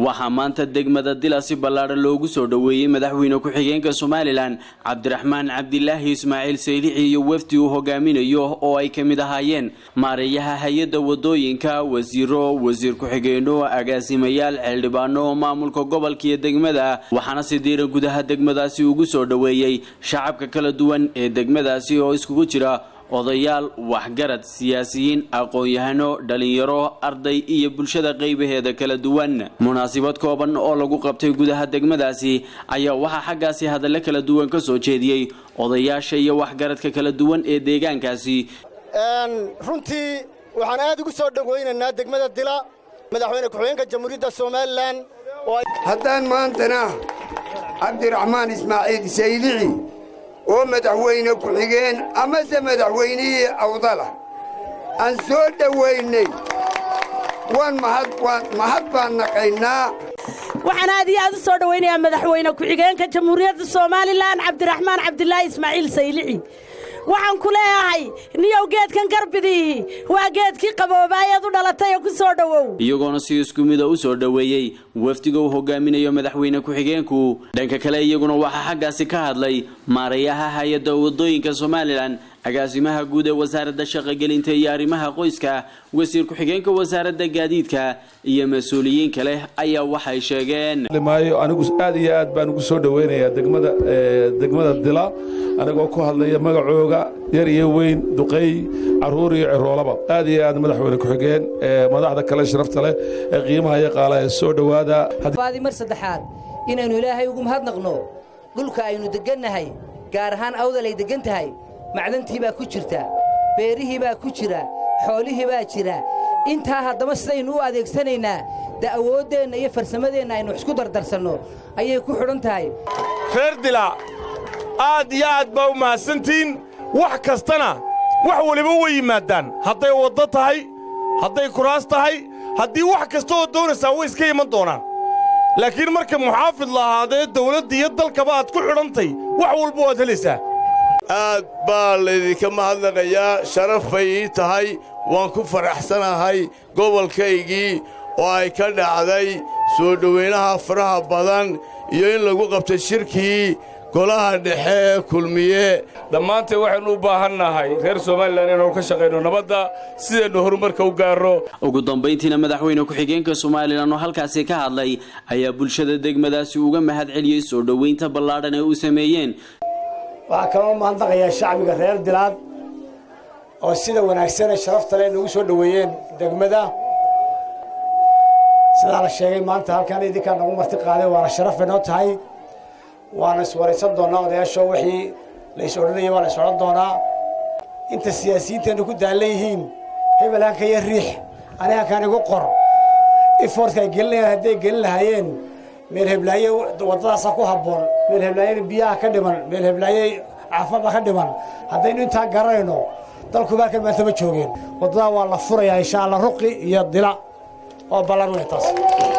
waxaa maanta degmada dila si ballaadhan loogu soo dhoweeyey madaxweyne ku-xigeenka somalilan cabdiraxmaan cabdilaahi ismaaciil saylici iyo wafdi uu hogaaminayo oo ay ka mid ahaayeen maareeyaha hay-adda wadooyinka wasiiro wasiir ku-xigeenno agaasimayaal xildhibaano maamulka gobolka iyo degmada waxaana si diiran gudaha degmadaasi ugu soo dhoweeyey shacabka kala duwan ee degmadaasi oo iskugu jira odayaal waxgarad siyaasiyiin aqoon-yahano dhalinyaro arday iyo bulshada qaybaheeda kala duwan munaasabad kooban oo lagu qabtay gudaha degmadaasi ayaa waxaa xaggaasi hadallo kala duwan ka soo jeediyey odayaasha iyo waxgaradka kala duwan ee deegaankaasi runtii waxaan aad ugu soo dhowaynaynaa degmada dila madaxweyne ku-xigeenka jamhuuriyadda somalilan haddaan maantana cabdiraxmaan ismaaciil saylici oo madaxweyne ku-xigeen amase madaxweynihii awdala aan soo dhowaynay waan mahad baan naqaynaa waxaan aad iyo aad u soo dhowaynayaa madaxweyne ku-xigeenka jamhuuriyadda somalilan cabdiraxmaan cabdilaahi ismaaciil saylici waxaan ku leeyahay niyow geedkan garbidiihi waa geedkii qaboobaayeed u dhalatay ee ku soo dhowow iyagoona si isku mida u soo dhoweeyey wafdiga uu hogaaminayo madaxweyne ku-xigeenku dhanka kale iyaguna waxaa xaggaasi ka hadlay maarayaha hay-adda wadooyinka somalilan agaasimaha guud ee wasaaradda shaqogelinta iyo arrimaha qoyska wasiir ku-xigeenka wasaaradda gaadiidka iyo mas-uuliyiin kale ayaa waxay sheegeen maayo anigu aad iyo aad baan ugu soo dhoweynayaa degmada degmada dila anigoo ku hadlaya magacooga yar iyo weyn duqeey carruur iyo ciroolaba aad iyo aad madaxweyne ku-xigeen madaxda kale sharafta leh ee qiimaha iyo qaalaha soo dhowaada mar saddexaad inaynu ilaahay ugu mahadnaqno dhulka aynu deggannahay gaar ahaan awdal ay deggan tahay macdantii baa ku jirta beerihii baa ku jira xoolihii baa jira intaa haddaba sidaynu u adeegsanaynaa de awooddeenna iyo farsamadeenna aynu isku dardarsanno ayay ku xidhan tahay reer dila aad iyo aad baa u mahadsantihiin wax kastana wax waliba way yimaadaan hadday waddo tahay hadday kuraas tahay haddii wax kasta oo doonaysaa way iska iman doonaan laakiin marka muxaafid la ahaadee dawladda iyo dalkaba aad ku xidhantay wax walba waad helaysaa aad baa laydinka mahadnaqayaa sharaf bay ii tahay waan ku faraxsanahay gobolkaygii oo ay ka dhacday soo dhowaynaha faraha badan iyo in lagu qabtay shirkii golaha dhexe ee kulmiye dhammaanteen waxaynu u baahannahay reer somalilan inaynu ka shaqayno nabadda sidaynu horumarka u gaarro ugu dambayntiina madaxweyne ku-xigeenka somalilan oo halkaasi ka hadlay ayaa bulshada degmadaasi uga mahad celiyey soo dhowaynta ballaadhan ee u sameeyeen waxaa kaloo mahadnaqayaa shacbiga reer dilaad oo sida wanaagsanee sharafta leh nagu soo dhoweeyeen degmada sidaa la sheegay maanta halkaan idinkaa nagu marti qaaday waana sharaf bay noo tahay waana iswaraysan doonnaa odayaashoo wixii la is odhanayay waa la is odhan doonaa inta siyaasiyiinteenna ku daallan yihiin hebel hanka iyo riix ani hankaan igu qor ifortka ay gelinayaan hadday gelin lahaayeen meel heblaaye waddadaasaa ku habboon meel heblaayena biyaha ka dhiman meel heblaaye caafada ka dhiman haddaynu intaa garanayno dalku baalkan maanta ma joogeen waddadaa waa la furayaa insha allah ruqi iyo dila oo ballan wey taas